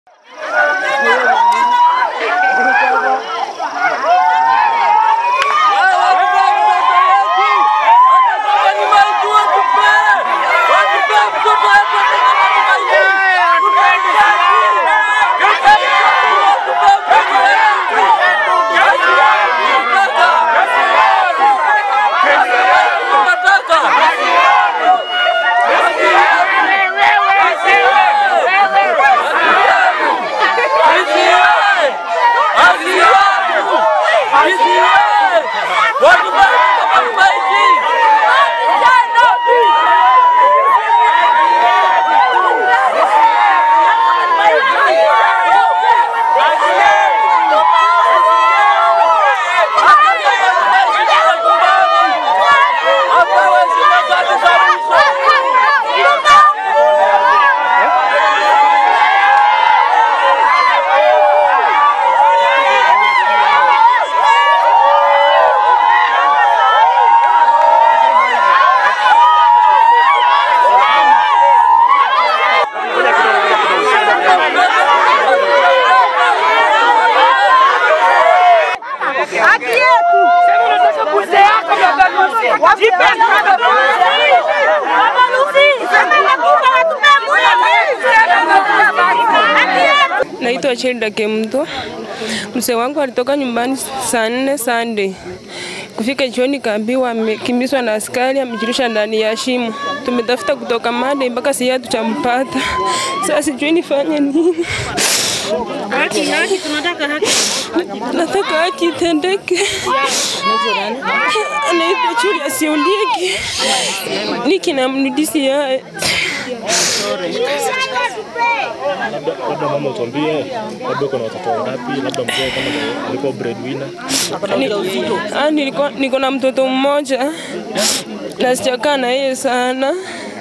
Haki yetu. Naitwa Chelda Kemto. Mzee wangu alitoka nyumbani saa nne Sunday. Kufika jioni kaambiwa amekimbizwa na askari amejirusha ndani ya shimo. Tumetafuta kutoka Monday mpaka sasa hatujampata. Sasa sijui nifanye nini. Haki, haki, tunataka haki. Nataka haki itendeke. Anaitwa Julius Ondieki. Niki na mnudisi yae. Labda mama utuambie, labda uko na watoto wangapi? Labda mzee kama alikuwa breadwinner. Ni- Ah, nilikuwa niko na mtoto mmoja na sijakaa na yeye sana.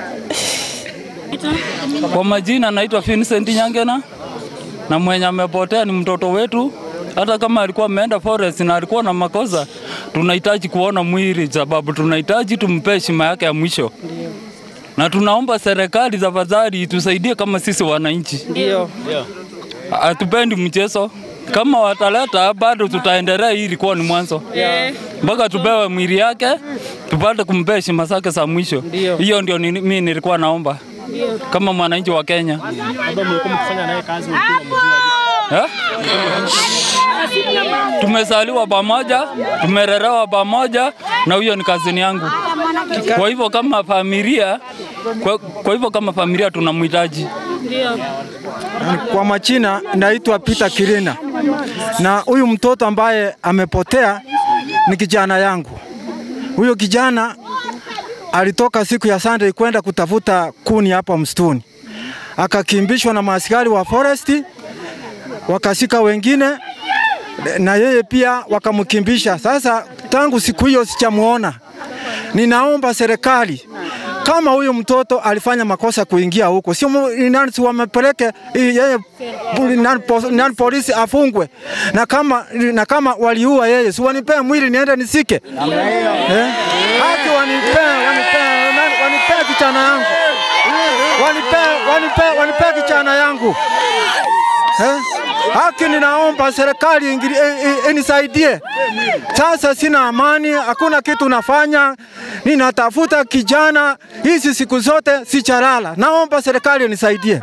Kwa majina naitwa Vincent Nyangena na mwenye amepotea ni mtoto wetu. Hata kama alikuwa ameenda forest na alikuwa na makosa, tunahitaji kuona mwili, sababu tunahitaji tumpe heshima yake ya mwisho, na tunaomba serikali tafadhali itusaidie kama sisi wananchi. Ndio. Hatupendi mchezo. Kama wataleta bado tutaendelea, hii ilikuwa ni mwanzo mpaka tupewe mwili yake tupate kumpa heshima zake za mwisho. Ndio. Hiyo ndio ni- mimi nilikuwa naomba kama mwananchi wa Kenya. Labda mlikuwa mkifanya naye kazi ulikuwa unamjua aje? Eh? Tumezaliwa pamoja, tumelelewa pamoja na huyo ni kazini yangu. Kwa hivyo kama familia, kwa, kwa hivyo kama familia tunamhitaji. Kwa majina naitwa Peter Kirina, na huyu mtoto ambaye amepotea ni kijana yangu. Huyo kijana alitoka siku ya Sunday kwenda kutafuta kuni hapa msituni, akakimbishwa na maaskari wa foresti, wakashika wengine na yeye pia wakamkimbisha. Sasa tangu siku hiyo sijamuona. Ninaomba serikali kama huyu mtoto alifanya makosa kuingia huko, sio mu- ni nani si wamepeleke i- yeye poli- nani pos- nani polisi afungwe, na kama na kama waliua yeye, si wanipee mwili niende nisike eh? Haki wanipee, wanipee, nani- wanipee kijana yangu, wanipee, wanipee, wanipee kijana yangu eh? Haki ninaomba serikali ingili- i- i- inisaidie. Sasa sina amani, hakuna kitu nafanya, ninatafuta kijana hizi siku zote sichalala. Naomba serikali inisaidie.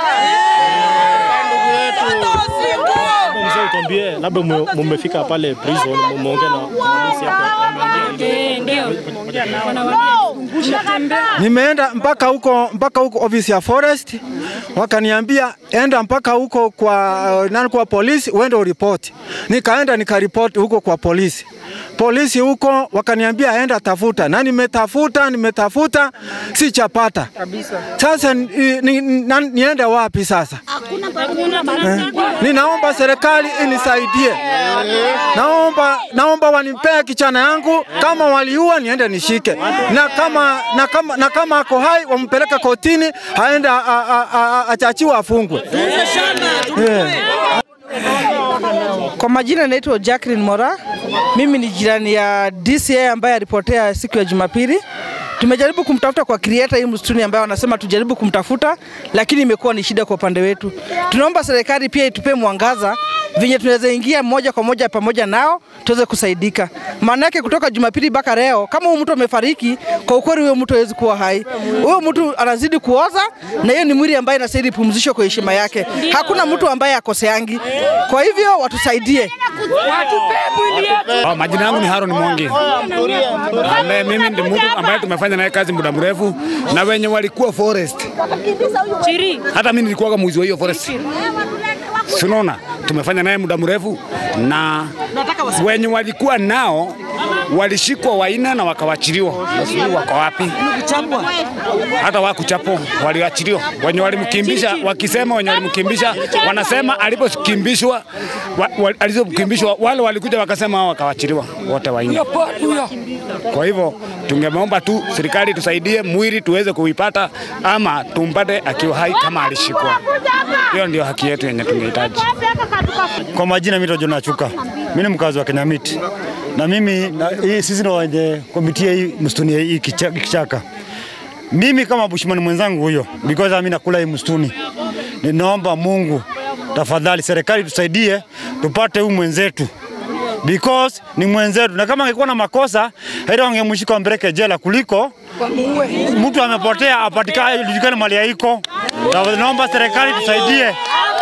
Labda mzee utuambie, labda mume- mumefika pale prison, mumeongea na polisi hapo, ameongea nini? Nimeenda mpaka huko mpaka huko ofisi ya forest, wakaniambia enda mpaka huko kwa uh, nani kwa polisi uende uripoti. Nikaenda nikaripoti huko kwa polisi. Polisi huko wakaniambia enda tafuta, na nimetafuta nimetafuta sichapata Sasa ni, ni, ni, niende wapi sasa? Eh, Ninaomba serikali inisaidie. Naomba naomba wanipee kichana yangu, kama waliua niende nishike, na kama na kama na kama ako hai wampeleke kotini, aende a- a- a- a- achachiwe afungwe. Eh. Kwa majina naitwa Jacqueline Mora. Mimi ni jirani ya DCA ambaye alipotea siku ya Jumapili. Tumejaribu kumtafuta kwa creator hii msituni ambayo wanasema tujaribu kumtafuta, lakini imekuwa ni shida kwa upande wetu. Tunaomba serikali pia itupe mwangaza venye tunaweza ingia moja kwa moja pamoja nao tuweze kusaidika. Maana yake kutoka Jumapili mpaka leo, kama huyu mtu amefariki, kwa ukweli huyo mtu hawezi kuwa hai. Huyo mtu anazidi kuoza, na hiyo ni mwili ambaye inastahili pumzishwe kwa heshima yake. Hakuna mtu ambaye akoseangi. Kwa hivyo watusaidie. Oh, majina yangu ni Haron Mwangi. Ambaye mimi ndi mtu ambaye tumefanya naye kazi muda mrefu na wenye walikuwa forest. Hata mimi nilikuwa mwizi wa hiyo forest. Sinaona tumefanya naye muda mrefu na wenye walikuwa nao walishikwa waina na wakawachiliwa. Sijui wako wapi? Hata wakuchapo waliachiliwa. Wenye walimkimbisha wakisema, wenye walimkimbisha wanasema alipokimbishwa wa, wa, alizokimbishwa wale walikuja wakasema hao wakawachiliwa wote waine. Kwa hivyo tungeomba tu serikali tusaidie mwili tuweze kuipata ama tumpate akiwa hai kama alishikwa. Hiyo ndio haki yetu yenye tungehitaji. Kwa majina mimi Jona Chuka. Mimi ni mkazi wa Kenyamiti. Na mimi na, hii, sisi ndio wenye komiti ya hii msituni ya hii kicha- kichaka. Mimi kama bushman mwenzangu huyo because mimi nakula hii msituni. Ninaomba Mungu tafadhali serikali tusaidie tupate huyu mwenzetu because ni mwenzetu, na kama angekuwa na makosa heri wangemshika wampeleke jela kuliko mtu amepotea apatikane, julikane mali yaiko. Na Naomba serikali tusaidie.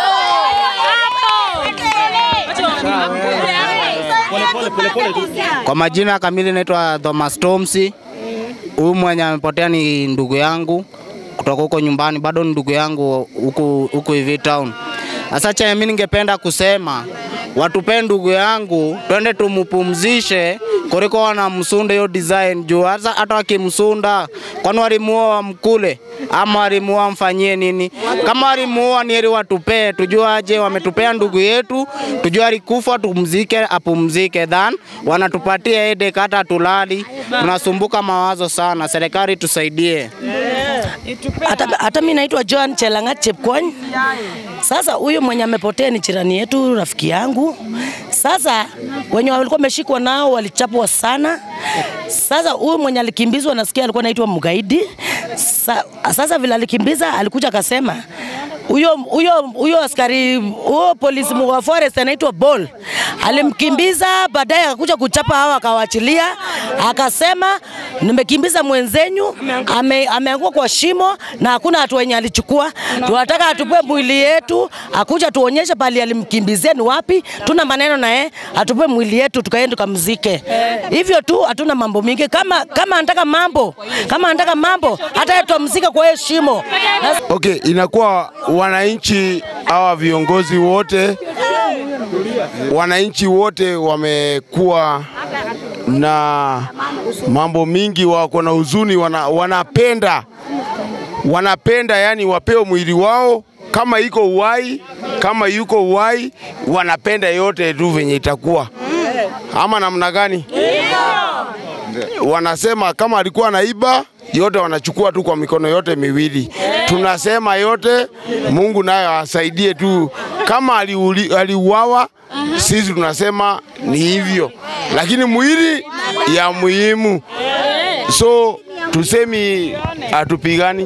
Kwa majina kamili naitwa Thomas Tomsi. Huyu mwenye amepotea ni ndugu yangu kutoka huko nyumbani, bado ni ndugu yangu huku huku hivi town. Sasa chenye mimi ningependa kusema watupee ndugu yangu, twende tumupumzishe kuliko wanamsunda hiyo design juu hata hata wakimsunda, kwani walimuoa wamkule ama walimuoa wamfanyie nini? Kama walimuoa ni heri watupee, tujue aje wametupea ndugu yetu, tujue alikufa, tumzike, apumzike, than wanatupatia headache, hata tulali, tunasumbuka mawazo sana. Serikali tusaidie. hata, hata mi naitwa Joan Chelangat Chepkwony. Sasa huyu mwenye amepotea ni jirani yetu, rafiki yangu. Sasa wenye walikuwa wameshikwa nao walichapwa sana. Sasa huyu mwenye alikimbizwa, nasikia alikuwa anaitwa mgaidi. Sa, sasa vile alikimbiza, alikuja akasema huyo huyo huyo askari huyo polisi wa forest anaitwa Ball alimkimbiza, baadaye akakuja kuchapa hawa, akawachilia, akasema nimekimbiza mwenzenyu, ame, ameangua kwa shimo na hakuna hatua yenye alichukua. Tunataka atupe mwili yetu, akuja tuonyeshe pali alimkimbizia ni wapi. Tuna maneno na yeye, atupe mwili yetu tukaende tukamzike. Hivyo tu, hatuna mambo mingi. Kama kama anataka mambo, kama anataka mambo, hata yeye tutamzika kwa hiyo shimo. Na Okay, inakuwa wananchi hawa viongozi wote, wananchi wote wamekuwa na mambo mingi, wako na huzuni, wana, wanapenda wanapenda yani wapewe mwili wao kama iko uhai, kama yuko uhai, wanapenda yote tu venye itakuwa ama namna gani? Wanasema kama alikuwa naiba yote wanachukua tu kwa mikono yote miwili. Tunasema yote, Mungu naye asaidie tu. Kama aliuli- aliuawa, sisi tunasema ni hivyo, lakini mwili ya muhimu, so tusemi hatupigani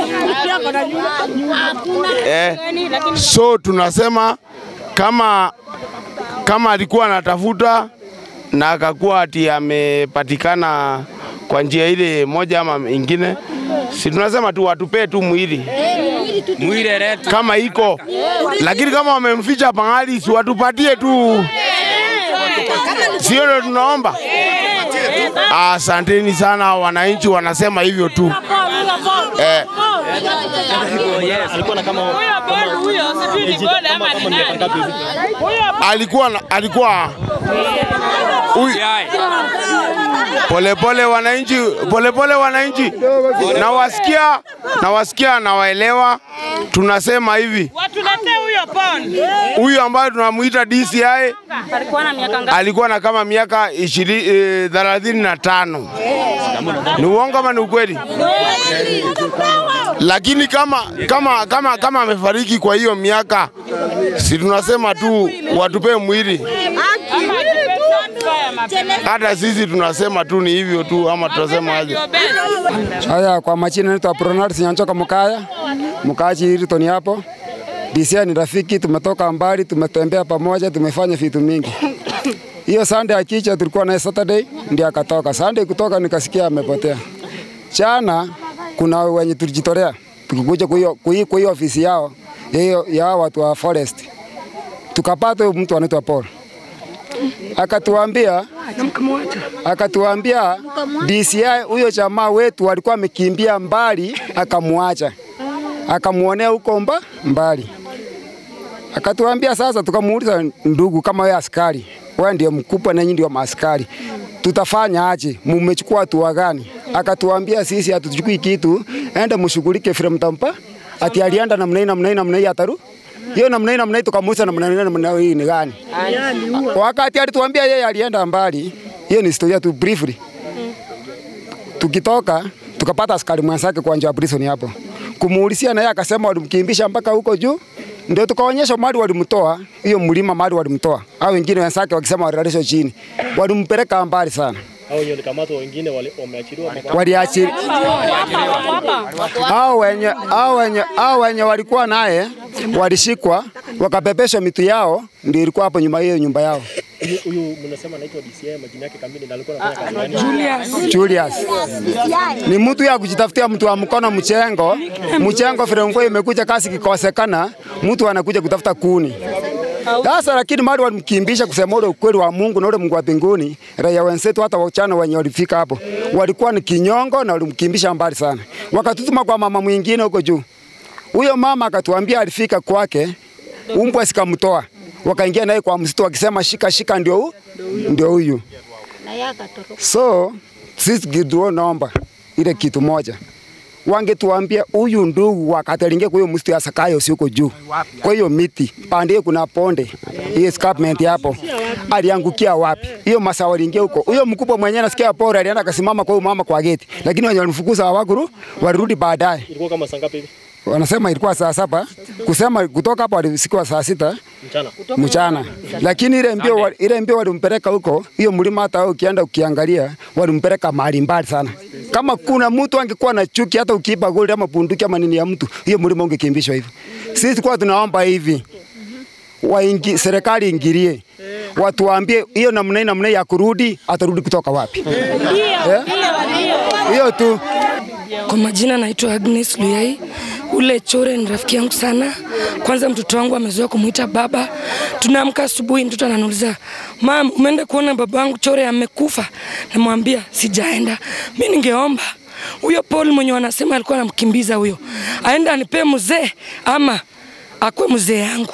eh, so tunasema kama kama alikuwa anatafuta na akakuwa ati amepatikana kwa njia ile moja ama ingine, si tunasema tu watupee tu mwili kama iko, lakini kama wamemficha pahali, si watupatie tu, sio ndio tunaomba. Asanteni sana, wananchi wanasema hivyo tu eh. Alikuwa na kama alikuwa na- alikuwa huyu polepole wananchi, polepole wananchi, nawasikia nawasikia, nawaelewa. Tunasema hivi, Watuletee huyo pon. huyu ambaye tunamuita DCI Alikuwa na miaka ngapi? alikuwa na kama miaka ishirini eh, thelathini na tano. Ni uongo ama ni ukweli? Lakini kama kama kama kama amefariki kwa hiyo miaka, si tunasema tu watupee mwili Hata sisi tunasema tu ni hivyo tu, ama tunasema aje? Haya, kwa majina naitwa Bernard Nyanchoka Mkaya, mkaaji Hilton hapo. DCI ni rafiki, tumetoka mbali, tumetembea pamoja, tumefanya vitu mingi. Hiyo Sunday akicha tulikuwa naye Saturday, ndiye akatoka. Sunday kutoka nikasikia amepotea. Jana kuna wenye tulijitolea tukikuja kwa hiyo kwa hiyo- kwa hiyo ofisi yao hiyo ya hao watu wa forest, tukapata huyo mtu anaitwa Paul akatuambia akatuambia DCI huyo jamaa wetu alikuwa amekimbia mbali, akamwacha akamuonea huko mba mbali. Akatuambia sasa, tukamuuliza ndugu, kama wewe askari, wewe ndio mkubwa na nyinyi ndio maaskari, tutafanya aje? Mumechukua hatua gani? Akatuambia sisi hatuchukui kitu, enda mshughulike vile mtampa. Ati alienda namna hii namna hii namna hii ataru hiyo namna hii namna hii, tukamuuliza namna hii namna hii ni gani? Wakati alituambia yeye alienda mbali, hiyo ni historia tu briefly. Tukitoka tukapata askari mwenzake kwa njia ya prison hapo, kumuulizia naye akasema walimkimbisha mpaka huko juu, ndio tukaonyesha mahali walimtoa, hiyo mlima mahali walimtoa, au wengine wenzake wakisema walilalisha chini, walimpeleka mbali sana Hao wenye walikamatwa wengine wali- wameachiliwa ama- waliachili hao wenye hao wenye hao wenye walikuwa naye walishikwa wakapepeshwa mitu yao, ndio ilikuwa hapo nyuma hiyo nyumba yao. Huyu- Huyu mnasema anaitwa DCI, majina yake kamili na alikuwa anafanya kazi gani? Julius ni mtu ya kujitafutia mtu wa mkono mchengo mchengo, vile mvua imekuja kasi kikosekana, mtu anakuja kutafuta kuni sasa. Lakini mali walimkimbisha, kusema ule ukweli wa Mungu na ule Mungu wa mbinguni, raia wenzetu hata wachana wenye walifika hapo walikuwa ni kinyongo na walimkimbisha mbali sana, wakatutuma kwa mama mwingine huko juu. Huyo mama akatuambia alifika kwake, umbwa sikamtoa, wakaingia naye kwa msitu wakisema shika shika, ndio hu- ndio huyu. So sisi kitu naomba ile kitu moja, wangetuambia huyu ndugu wakati aliingia kwa hiyo msitu ya Sakayo usioko juu, kwa hiyo miti pande kuna ponde hiyo escarpment hapo, aliangukia wapi? Hiyo masaa waliingia huko, huyo mkubwa mwenyewe nasikia pora alienda akasimama kwa huyo mama kwa geti, lakini wenye walimfukuza hawakuru, walirudi baadaye Ilikuwa kama saa ngapi hivi? wanasema ilikuwa saa saba kusema kutoka hapo walisikiwa saa sita Mchana. mchana, lakini ile mbio wa- ile mbio walimpeleka huko, hiyo mlima, hata wewe ukienda ukiangalia, walimpeleka mahali mbali sana. Kama kuna mtu angekuwa na chuki, hata ukiiba gold ama bunduki ama nini ya mtu, hiyo mlima ungekimbishwa hivi. Sisi kwa tunaomba hivi waingi, serikali ingilie watuambie hiyo namna hii namna hii ya kurudi, atarudi kutoka wapi? Eh? Hiyo tu. Kwa majina naitwa Agnes Luyai. Ule Chore ni rafiki yangu sana. Kwanza mtoto wangu amezoea kumuita baba. Tunaamka asubuhi, mtoto ananiuliza mam, umeenda kuona baba wangu Chore amekufa? Namwambia sijaenda. Mi ningeomba huyo Paul mwenye wanasema alikuwa anamkimbiza huyo aenda anipee mzee ama akwe mzee yangu.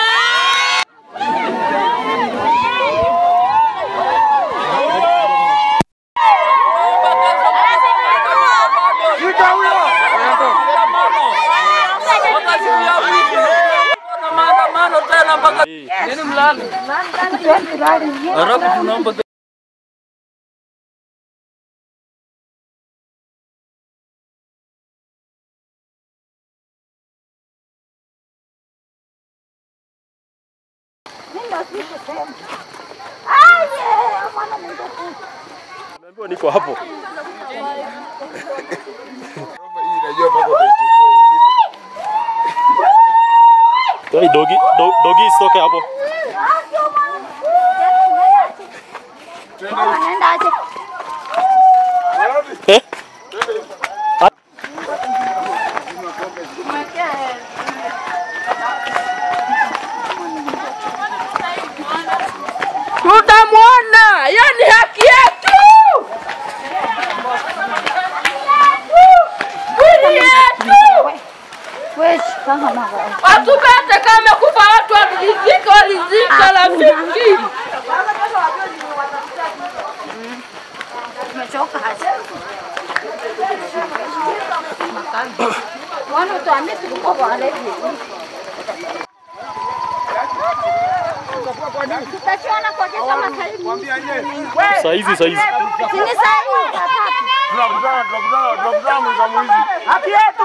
Nimeambiwa niko hapo. Hey, dogi, do, dogi isitoke hapo. Eh? Tutamwona, hiyo ni haki yetu. Haki yetu. Watupate kama kufa watu walizika, walizika rafiki. Saa hizi saa hizi. Tunakutana tunakutana tunakutana mwisho mwizi. Haki yetu.